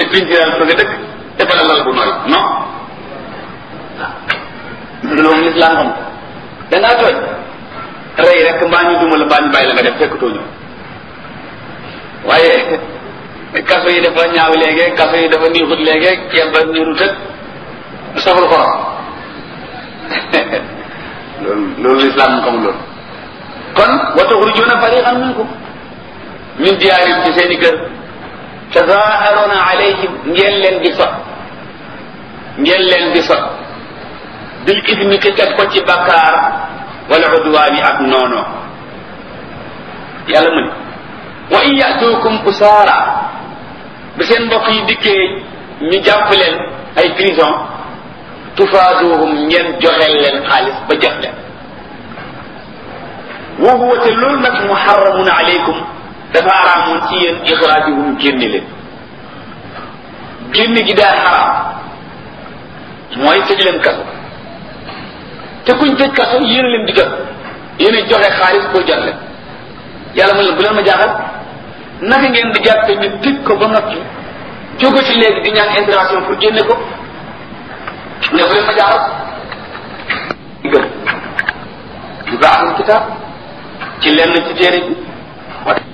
pintiral fa nga dëkk defal lal bu nooy non loolu moom lislaam xam da ngaa tooñ rey rek mbaa ñu duma la mbaa ñu bàyyi la nga def fekkatoo ñu waaye kaso yi dafa ñaaw léegi kaso yi dafa niixut léegi ceeb ba niirut ak saful xorom loolu loolu lislaam mu xamul loolu kon wa tuxrijuuna fariqan minkum min diyaarim ci seen i kër tazaaharuuna alayhim ngeen leen di sot ngeen leen di sot bil ismi ki teg ko ci bakkaar wala udwaani ak noono yàlla mu ne wa in yatuukum usaara bi seen mbokk yi dikkee ñu jàpp leen ay prison tufaaduhum ngeen joxeel leen xaalis ba jox leen wa huwa te loolu nag muharramun alaykum dafa araamoon ci yéen ixraajuhum génne leen génne gi daa xaraam mooy tëj leen kaso te kuñ tëj kaso yéen leen di jot yéen joxe xaalis pour jot leen yàlla ma leen bu leen ma jaaxal naka ngeen di jàppe ñu tëj ko ba noppi jóge ci léegi di ñaan intervention pour génne ko ne bu leen ma jaaxal gëm du baaxul kitaab ci lenn ci téere bi